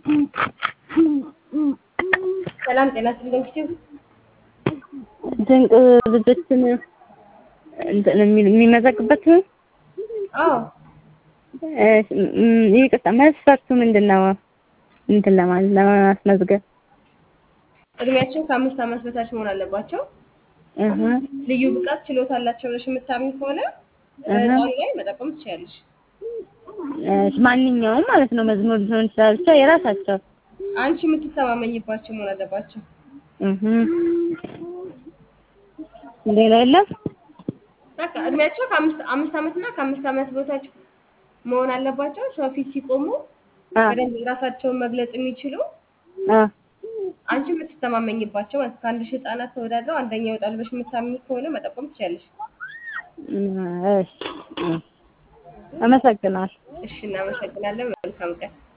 ሰላም ጤና ይስጥልኝ ኪቲው ድንቅ ልጆችን እንትን የሚል- የሚመዘግበት ነው? አዎ እሺ፣ ም- ይቅርታ መስፈርቱ ምንድን ነው? እንትን ለማለት ለማስመዝገብ እድሜያቸው ከአምስት ዓመት በታች መሆን አለባቸው። እህ ልዩ ብቃት ችሎታ አላቸው ብለሽ የምታምኝ ከሆነ እህ። ህፃኑ ላይ መጠቆም ትችያለሽ። እሺ፣ ማንኛውም ማለት ነው መዝሙር ሊሆን ይችላል ብቻ የራሳቸው አንቺ የምትተማመኝባቸው መሆን አለባቸው። እህ ሌላ የለም? በቃ እድሜያቸው ከአምስት አምስት ዓመት እና ከአምስት ዓመት በታች መሆን አለባቸው። ሰው ፊት ሲቆሙ አ በደንብ ራሳቸውን መግለጽ የሚችሉ አ አንቺ የምትተማመኝባቸው ማለት ከአንድ ሺህ ህጻናት ተወዳድረው አንደኛ ይወጣል ብለሽ የምታምኝ ከሆነ መጠቆም ትችያለሽ። እሺ፣ አመሰግናለሁ። እሺ፣ እናመሰግናለን። መልካም ቀን።